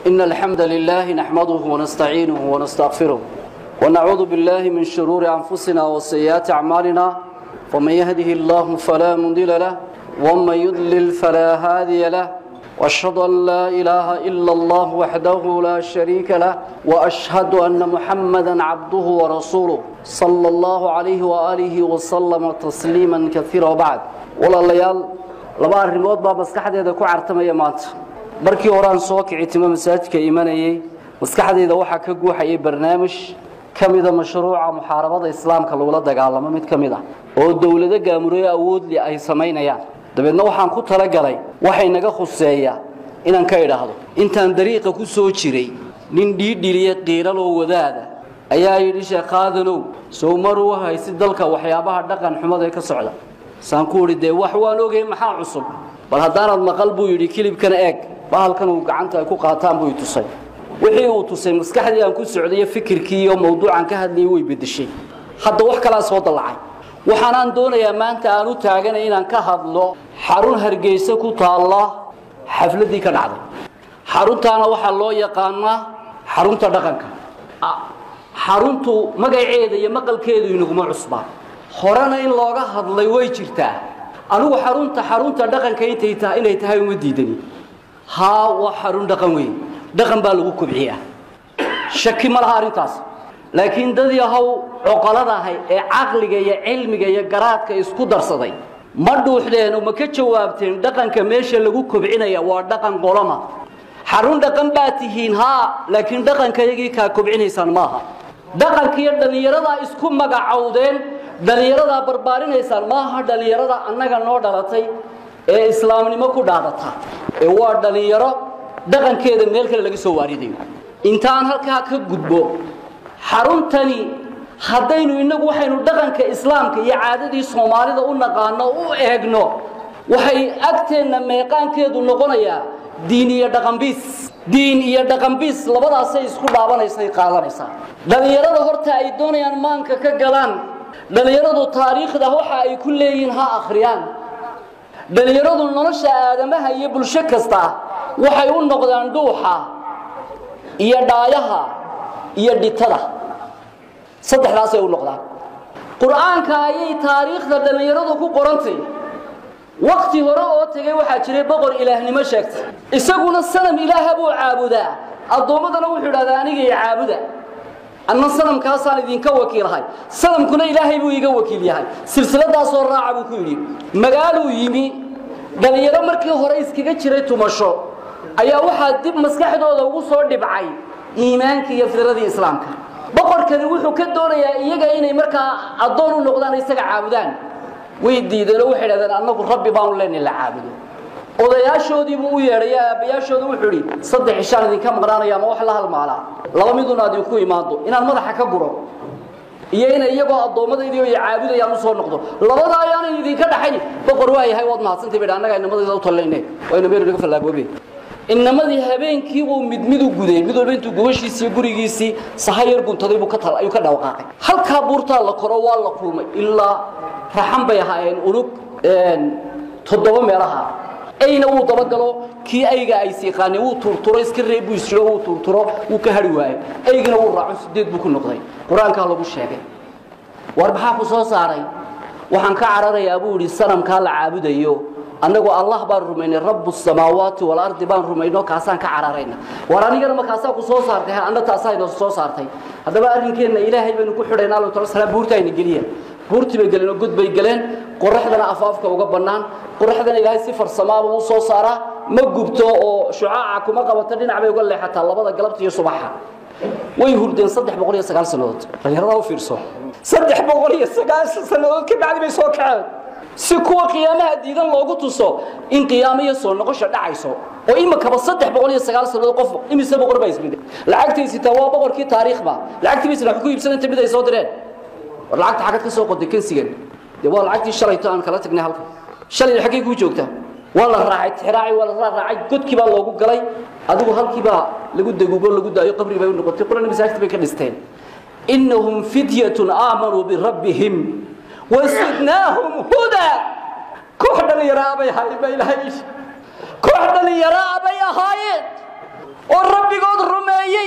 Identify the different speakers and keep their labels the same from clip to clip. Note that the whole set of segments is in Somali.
Speaker 1: إن الحمد لله نحمده ونستعينه ونستغفره ونعوذ بالله من شرور أنفسنا وسيئات أعمالنا ومن يهده الله فلا مضل له ومن يضلل فلا هادي له واشهد ان لا اله الا الله وحده لا شريك له واشهد ان محمدا عبده ورسوله صلى الله عليه واله وسلم تسليما كثيرا وبعد walaalayaal laba arrimood baa maskaxdeeda ku cartamaya maanta markii hore aan soo kici timo masaajidka imanayay maskaxdeeda waxaa ka guuxayay barnaamij ka mida mashruuca muxaarabada islaamka lagula dagaalamo mid ka mid ah oo dowlado gaamurooye awoodli ay samaynayaan dabeedna waxaan ku talagalay waxay naga khuseeya inaan ka idhaahdo intaan dariiqa ku soo jiray nin dhiidhiliya qiilaloo wadaada ayaa yidhi sheekhaadanow sow maruu haysi dalka waxyaabaha dhaqan xumada ee ka socda saan ku idhi dee wax waan ogay maxaa cusub bal haddaanaad maqal buu yidhi kilibkan eeg bahalkan uu gacanta ay ku qaataan buu i tusay wixii uu tusay maskaxdii aan ku socdayo fikirkii iyo mawduucan ka hadlayay way beddeshay hadda wax kalaa soo dallacay waxaanaan doonayaa maanta aan u taaganay inaan ka hadlo xarun hargeysa ku taalla xafladdii ka dhacday xaruntaana waxaa loo yaqaanaa xarunta dhaqanka xaruntu magaceeda iyo maqalkeedu inaguma cusbaa horena in looga hadlay way jirtaa anigu xarunta xarunta dhaqanka intay tahay inay tahay uma diidani haa waa xarun dhaqan weyn dhaqan baa lagu kobciyaa shaki ma laha arrintaas laakiin dad yahow coqoladahay ee caqliga iyo cilmiga iyo garaadka isku darsaday ma dhuuxdeen oo ma ka jawaabteen dhaqanka meesha lagu kobcinaya waa dhaqan qolama xarun dhaqan baa tihiin haa laakiin dhaqankayagii kaa kobcinaysaan maaha dhaqankiiyo dhallinyaradaa isku magacowdeen dhallinyaradaa barbaarinaysaan maaha dhallinyarada annaga noo dhalatay ee islaamnimo ku dhaadata ee waa dhallinyaro dhaqankeeda meel kale laga soo waaridayo intaan halkaa ka gudbo xaruntani haddaynu innagu waxaynu dhaqanka islaamka iyo caadadii soomaalida u naqaano u eegno waxay agteenna meeqaankeedu noqonayaa diin iyo dhaqanbiis diin iyo dhaqanbiis labadaasay isku dhaabanaysay qaadanaysaa dhallinyarada horta ay doonayaan maanka ka galaan dhallinyaradu taariikhda waxa ay ku leeyihiin ha akhriyaan dhallinyaradu nolosha aadamaha iyo bulsho kasta waxay u noqdaan dhuuxa iyo dhaayaha iyo dhitada saddexdaasay u noqdaan qur-aanka ayay taariikhda dhallinyaradu ku qorantay wakti hore oo tegay waxaa jiray boqor ilaahnimo sheegtay isaguna sanam ilaaha buu caabudaa addoommadana wuxuu idhahdaa aniga i caabuda anna sanamkaasaan idinka wakiilahay sanamkuna ilaahay buu iga wakiil yahay silsiladaasoo raaca buu ku yidhi magaaluu yimi dhallinyaro markii hore iskaga jiray tumasho ayaa waxaa dib maskaxdooda ugu soo dhibcay iimaanka iyo fidradii islaamka boqorkani wuxuu ka doonayaa iyaga inay markaa addoon u noqdaan isaga caabudaan way diideenoo waxay dhahdeen annagu rabbi baanu leenay la caabudo odayaashoodii buu u yeedhay aabbayaashooda wuxuu idhi saddex ishaan idinka maqnaanaya ama wax la halmaalaa laba miduna idinku imaado inaan madaxa ka guro iyo inay iyagoo addoommadaydiio ay caabudayaan u soo noqdo labada ayaanan idinka dhaxayn boqor waa yahay waad mahadsantay bay annaga inamadayda u tallayne wayna meel naga fallaagoobe inamadii habeenkii buu mid mid u guday mid walba intuu gubashiisii gurigiisii saha yar guntaday buu ka tal ayuu ka dhawaqaaqay halkaa buurtaa la koro waa la kulmay ilaa raxan bay ahaayeen unug toddoba meelaha ayna wuu dabagalo kii ayga ay siiqaaneen wuu turturo iska reeb buu isjiro wuu turturo wuu ka hari waayo aygina wuu raaco sideed buu ku noqday qur-aankaa lagu sheegay war maxaa ku soo saaray waxaan ka cararayaa buu yidhi sanamkaa la caabudayo annagu allah baan rumaynay rabu samaawaati walardi baan rumayno kaasaan ka cararayna war anigana ma kaasaa ku soo saartay anna taasaa ina soo saartay haddaba arrinkeenna ilaahay baynu ku xidhaynaa allahu taala salaam buurta ayna geliya buurtii bay galeen oo god bay galeen qoraxdana afaafka uga bannaan qoraxdana ilaahay si farsamaaba u soo saaraa ma gubto oo shucaaca kuma qabato dhinac bay uga leexataa labada galabta iyo subaxa way hurdeen saddex boqol iyo sagaal sannadood dhallinyaradaa u fiirso saddex boqol iyo sagaashan sannadood ka bacdi bay soo kaceen si kuwa qiyaamaha diidan loogu tuso in qiyaamo iyo soo noqosha dhacayso oo imikaba saddex boqol iyo sagaal sannadood qof imise boqor baa ismide lacagtaysitaa waa boqorkii taariikhba lacagtii baysna wax ku iibsan inta mid ay soo direen war lacagta xagad ka soo qoday kansigan dee waa lacagtii shalayto aan kala tagnay halka shalay xaggay kuu joogtaa waa la raacay tixraacay waa la raacay godkii baa loogu galay adigu halkii baa lagu daguubo lagu daayo qabri bay u noqotay qurana masaajid bay ka dhisteen innahum fityatun aamanuu birabbihim wasidnaahum hudaa koox dhallinyaraa bay ahaayeen baa ilaahay koox dhallinyaraa bay ahaayeen oo rabbigood rumeeyey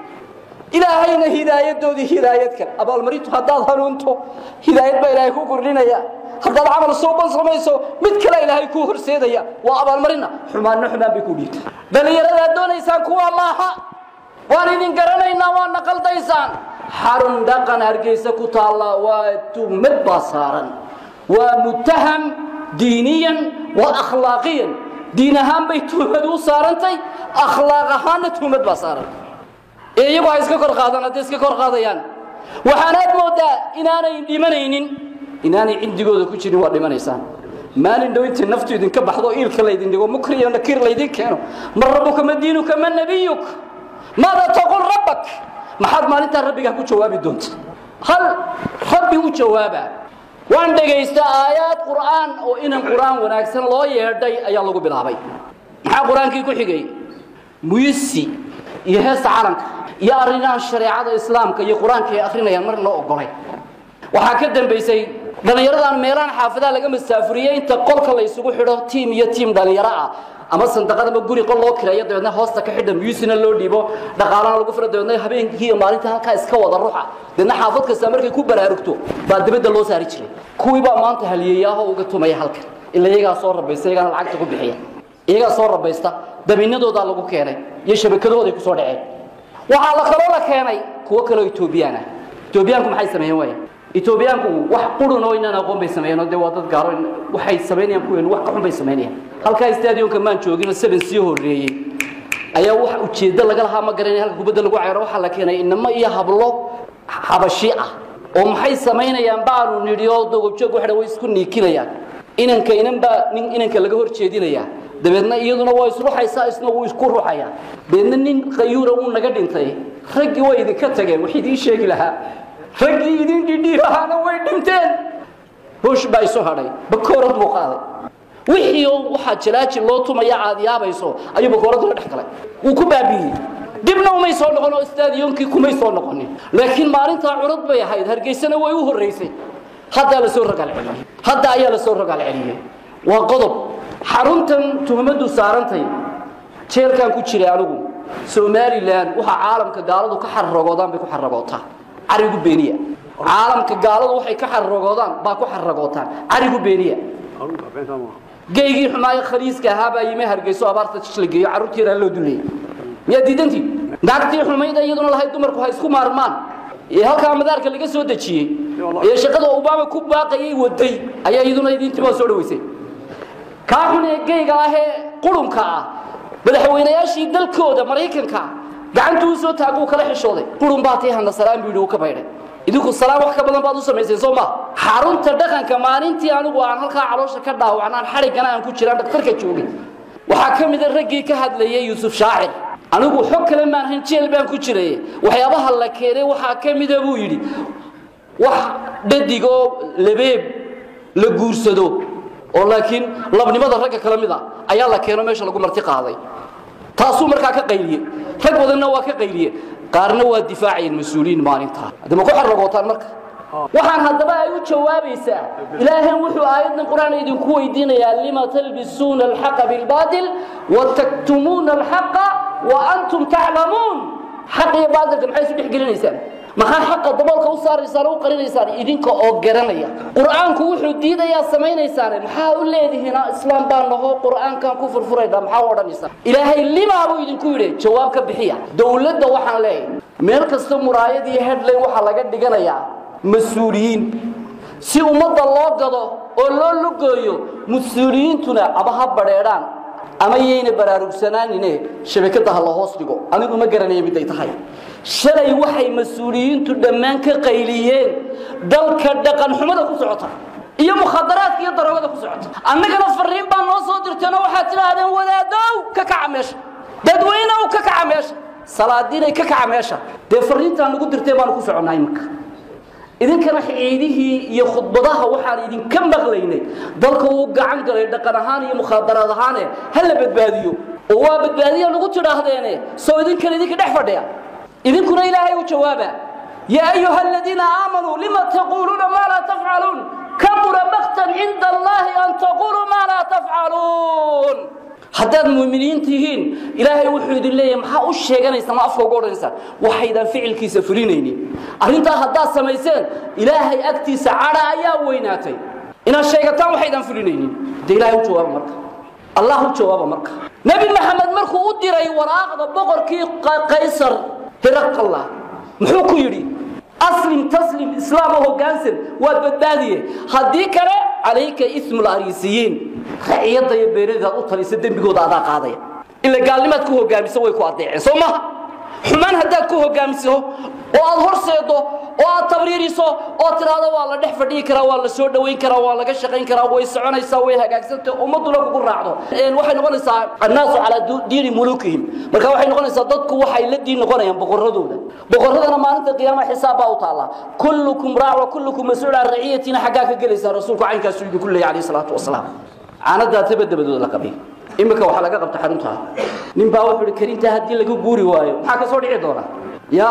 Speaker 1: ilaahayna hidaayadoodii hidaayad kale abaalmarintu haddaad hanuunto hidaayad baa ilaahay ku kordhinaya haddaad camal suuban samayso mid kale ilaahay kuu horseedaya waa abaalmarina xumaanna xumaan bay ku dhiibta dhallinyaradaad doonaysaan kuwa maaha waan idin garanaynaa waadna qaldaysaan xarun dhaqan hargeysa ku taalla waa tuhmad baa saaran waa mutaham diiniyan wa akhlaaqiyan diin ahaan bay tuhmad u saarantay akhlaaq ahaanna tuhmad baa saaran ee iyagu ha iska kor qaadaan hadday iska kor qaadayaan waxaanaad moodaa inaanay dhimanaynin inaanay cindigooda ku jirin waa dhimanaysaan maalin dhow intay naftu idinka baxdo iilka laydin dhigo mukriyo nakiir laydin keeno ma rabbuka ma diinuka ma nabiyuk maada taqul rabbak maxaad maalintaa rabbigaa ku jawaabi doonta hal rabbi u jawaaba waan dhegaysta aayaad qur'aan oo inan qur'aan wanaagsan loo yeedhay ayaa lagu bilaabay maxaa qur-aankii ku xigay muyisi iyo heesta calanka iyo arrinaha shareecada islaamka iyo qur-aanka ay akrinayaan mar loo ogolay waxaa ka dambaysay dhallinyaradan meelahan xaafadaha laga masaafuriyey inta qolka la isugu xidho tiim iyo tiim dhallinyaro ah ama sandaqad ama guri qol loo kireeyo dabeedna hoosta ka xidha muyusina loo dhiibo dhaqaalana lagu firo dabeedna habeenkii iyo maalinta halkaa iska wada ruuxa dabeedna xaafad kasta markay ku baraarugto baa dibadda loo saari jiray kuwii baa maanta haliyeeyaaho uga tumaya halkan ila iyagaa soo rabaysta iyagaana lacagta ku bixiya iyagaa soo rabaysta dabiinadoodaa lagu keenay iyo shabakadahooday ku soo dhaceen waxaa la kaloo la keenay kuwo kaloo etoobiyaan ah etoobiyaanku maxay sameeyeen waaya etoobiyaanku wax qurun oo inaan aqoon bay sameeyeen oo dee waa dad gaaro waxay samaynayaan kuween wax ka xun bay samaynayaan halkaa stadionka maan joogin oo seven sii horreeyey ayaa wax ujeeddo laga lahaa ma garanay halka kubadda lagu cayaro waxaa la keenay inamo iyo hablo xabashi ah oo maxay samaynayaan baanu nidhi oo dogojoog waxa way isku niikinayaan inanka inan baa nin inanka laga hor jeedinayaa dabeedna iyaduna waa isruxaysaa isna wuu isku ruxayaa dabeedna nin qayuura wuu naga dhintay raggii way idinka tageen wax idiin sheegi lahaa raggii idin dhidhii lahaana way dhinteen hoosh baa isu hadhay bakoorad buu qaaday wixii oo waxaa jalaaji loo tumaya aad yaabayso ayuu bakooradu la dhex galay wuu ku baabi'iyey dibna umay soo noqon oo stadionkii kumay soo noqonin laakiin maalintaa curad bay ahayd hargeysana way u horraysay haddaa la soo rogaal celiyey hadda ayaa la soo rogaal celiyey waa qodob xaruntan tuhmaddu saarantay jeelkan ku jiray anigu somalilan waxaa caalamka gaaladu ka xarragoodaan bay ku xarragootaa carigu beeniya caalamka gaaladu waxay ka xarragoodaan baa ku xarragootaan carigu beeniya geygii xumaayo khaliiska ahaa baa yimi hargeyso abaarta la geeyo carruurtii yaraa loo duleeyey miyaa diidantii naagtii xumayda iyaduna lahayd dumarku ha isku maarmaan ee halkaa madaarka laga soo dejiyey ee shaqada obama ku baaqayay waday ayaa iyaduna idintimaa soo dhaweysay kaa xun ee geyga ah ee qurunka ah madaxweynayaashii dalkooda maraykanka gacantuu u soo taag uu kala xishooday qurun baa tii hana salaan buu yidhi uu ka baydhay idinku salaan wax ka badan baad u samayseen soo maa xarunta dhaqanka maalintii anigu aan halkaa caloosha ka dhaawacnaan xadhiggana aan ku jiraan dhakhtarka joogay waxaa ka mida raggii ka hadlayay yuusuf shaacir anigu xog kale maan hayn jeel baan ku jiray waxyaabaha la keenay waxaa ka mida buu yidhi wax dhadigoo labeeb la guursado oo laakiin labnimada ragga kala mid a ayaa la keeno meesha lagu marti qaaday taasuu markaa ka qayliyey rag badanna waa ka qayliye qaarna waa difaacayeen mas-uuliyiin maalintaa hadda ma ku xarragootaan marka waxaan haddaba ay u jawaabaysaa ilaahan wuxuu aayaddan qur-aan idinku weydiinayaa lima talbisuuna alxaqa bilbaatil wataktumuuna alxaqa wa antum taclamuun xaq iyo baatilka maxay isu dhex gelinaysaan maxaa xaqa daboolka u saaraysaan u qarinaysaan idinka oo garanaya qur'aanku wuxuu diidayaa samaynaysaan maxaa u leedihiin islaam baa naho qur'aankan ku furfurayna maxaa u odhanaysaan ilaahay limaa buu idinku yidhi jawaab ka bixiya dowladda waxaan leeyahay meel kasta muraayad iyo headline waxaa laga dhiganayaa mas-uuliyiin si ummadda loo gado oo loo lugooyo mas-uuliyiintuna aba ha badheedhaan ama yayna baraarugsanaanine shabakadda ha la hoos dhigo anigu ma garanaya miday tahay shalay waxay mas-uuliyiintu dhammaan ka qayliyeen dalka dhaqan xumada ku socota iyo mukhadaraadka iyo daroogada ku socota annagana fariin baa noo soo dirteenoo waxaad tidhaahdeen wadaadow ka kaca meesha dadweynow ka kaca meesha salaadiinay ka kaca meesha dee fariintaan nagu dirtee baanu ku soconnaa iminka idinkana ciidihii iyo khudbadaha waxaan idinka maqlaynay dalka uu gacan galay dhaqan ahaan iyo mukhaadaraad ahaane ha la badbaadiyo oo waa badbaadiya lagu tidhaahdeene soo idinkana idinka dhex fadhiya idinkuna ilaahay u jawaaba yaa ayuha aladiina aamanuu lima taquuluuna maa laa tafcaluun kabura maktan cinda allahi an taquluu maa laa tafcaluun haddaad muuminiin tihiin ilaahay wuxuu idin leeyahay maxaa u sheeganaysa ma afka uga odhanaysaan waxaydaan ficilkiisa fulinaynin arrintaa haddaad samayseen ilaahay agtiisa cadha ayaa weynaatay inaad sheegataan waxaydaan fulinaynin de ilahay u jawaaba marka allah u jawaaba marka nebi maxamed markuu u diray waraaqda boqorkii qaysar hiraqalla muxuu ku yidhi aslim taslim islaam oo hoggaansan waad badbaadiye haddii kale calayka ismul ariisiyiin raciyadda iyo beeradaad u talisa dembigooda adaa qaadaya ila gaalnimaad ku hogaamiso way ku adeeceen soo maha xumaan haddaad ku hogaamiso oo aad horseedo oo aad tabriiriso oo tidhaahdo waa la dhex fadhiyi karaa waa la soo dhowayn karaa waa laga shaqayn karaa way soconaysaa way hagaagsantay ummadduna kugu raacdo waxay noqonaysaa annaasu calaa diini mulukihim marka waxay noqonaysaa dadku waxay la diin noqonayaan boqorradooda boqorradana maalinta qiyaamaha xisaab baa u taallaa kullukum raac wa kullukum mas-uul can raciyatina xaggaa ka gelaysaa rasuulku caynkaasu idinku leeyahy calayhi salaatu wasalaam caanadaa tabadabadooda la qabay iminka waxaa laga qabta xaruntaa nin baa wuxuu ihi karintaa haddii laga guuri waayo maxaa ka soo dhici doona ya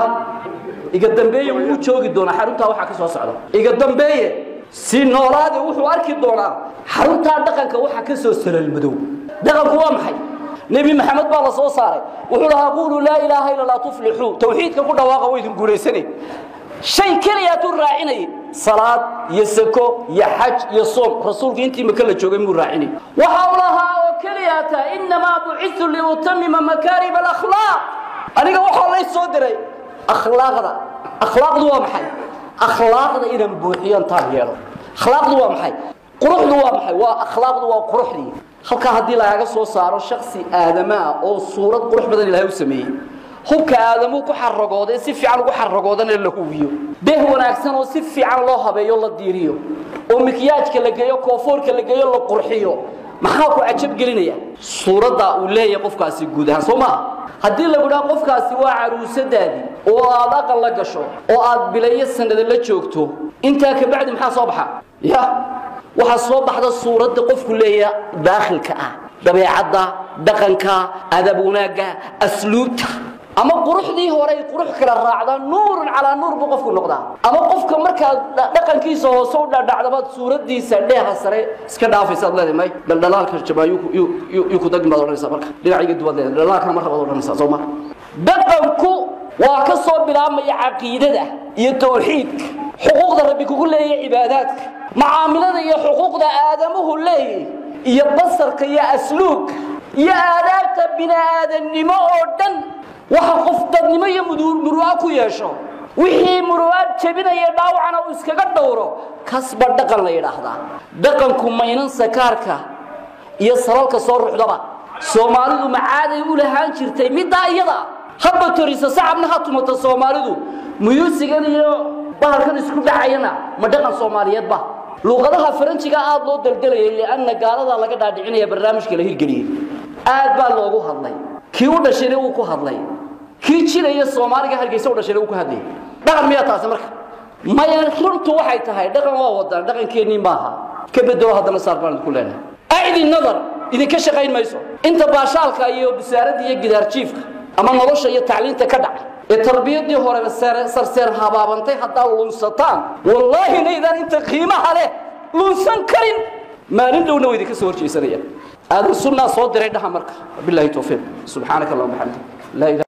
Speaker 1: iga dambeeye wuu u joogi doonaa xaruntaa waxaa ka soo socda iga dambeeye si noolaade wuxuu arki doonaa xaruntaa dhaqanka waxaa ka soo salaalmadow dhaqanku waa maxay nebi maxamed baa la soo saaray wuxuu lahaa quuluu laa ilaaha illa laa tuflixuu tawxiidka ku dhawaaqa waa idin guulaysane shay keliyaatu raacinay salaad iyo sako iyo xaj iyo soom rasuulku intii maka la joogay muu raacinay waxa uu lahaa oo keliyata innamaa bucitu liutamima makaarima alakhlaaq aniga waxaa lay soo diray akhlaaqda akhlaaqdu waa maxay akhlaaqda inaan buuxiyo intaan yeelo akhlaaqdu waa maxay quruxdu waa maxay waa akhlaaqdu waa quruxdii halkaa haddii lagaga soo saaro shaksi aadamaa oo suurad qurux badan ilaahay u sameeyey hubka aadamuu ku xaragooday si fiican ugu xaragoodana la huwiyo beeh wanaagsan oo si fiican loo habeeyo la diiriyo oo mikyaajka la geeyo koofoorka la geeyo la qurxiyo maxaa ku cajab gelinaya suuradda uu leeyahay qofkaasi guud ahaan soo maaha haddii lagu dhaha qofkaasi waa caruusadaadii oo aad aqal la gasho oo aad bilayo sanada la joogto intaa kabacdi maxaa soo baxa ya waxaa soo baxda suuradda qofku leeyaha daakhilka ah dabeecadda dhaqanka adab wanaagga asluubta ama quruxdii horey qurux kala raacda nuurun calaa nuur buu qofku noqdaa ama qofka markaad dhaqankiisa hoose u dhadhacdabaad suuradiisa dheeha sare iska dhaafaysaad leedahay may dhaldhalaalka jabaa yuu ku dagin baad odhanaysaa marka dhinacayga duwaad leedahay dhaldhalaalkana mar labaad odhanaysaa soo ma dhaqanku waa ka soo bilaabmaya caqiidada iyo tawxiidka xuquuqda rabbi kugu leeyahay cibaadaadka macaamilada iyo xuquuqda aadamuhu leeyahy iyo basarka iyo asluubka iyo aadaabta bini-aadannimo oo dhan waxa qof dadnimo iyo muru'a ku yeesho wixii muru'aad jebinaya dhaawacana uu iskaga dhowro kasba dhaqan la yidhaahdaa dhaqanku maynan sakaarka iyo salalka soo ruxdaba soomaalidu macaaday u lahaan jirtay middaa iyada haba toriso sacabna ha tumata soomaalidu muyuusigan iyo bahalkan isku dhacayana ma dhaqan soomaaliyeedba luuqadaha faranjiga aad loo daldalayay lianna gaaladaa laga dhaadhicinaya barnaamijka la hirgeliyey aad baa loogu hadlay kii u dhashayna wuu ku hadlay kii jiraya soomaaliga hargeysa u dhashayna wuu ku hadlayay dhaqan miyaa taasi marka maya runtu waxay tahay dhaqan waa wadaan dhaqankeennii maaha ka bedelo haddana saar baan idinku leenahay acdi nadar idinka shaqayn mayso inta baashaalka iyo basaaradda iyo gidaarjiifka ama nolosha iyo tacliinta ka dhaca ee tarbiyadii horeba sarseer habaabantay haddaad lunsataan wallaahi naydaan inta qiimaha leh lunsan karin maalin dhowna waa idinka soo horjeesanaya aadan sunnaa soo diray dhaha marka billahi towfiiq subxaanaka allahuma xamdik laa ilaha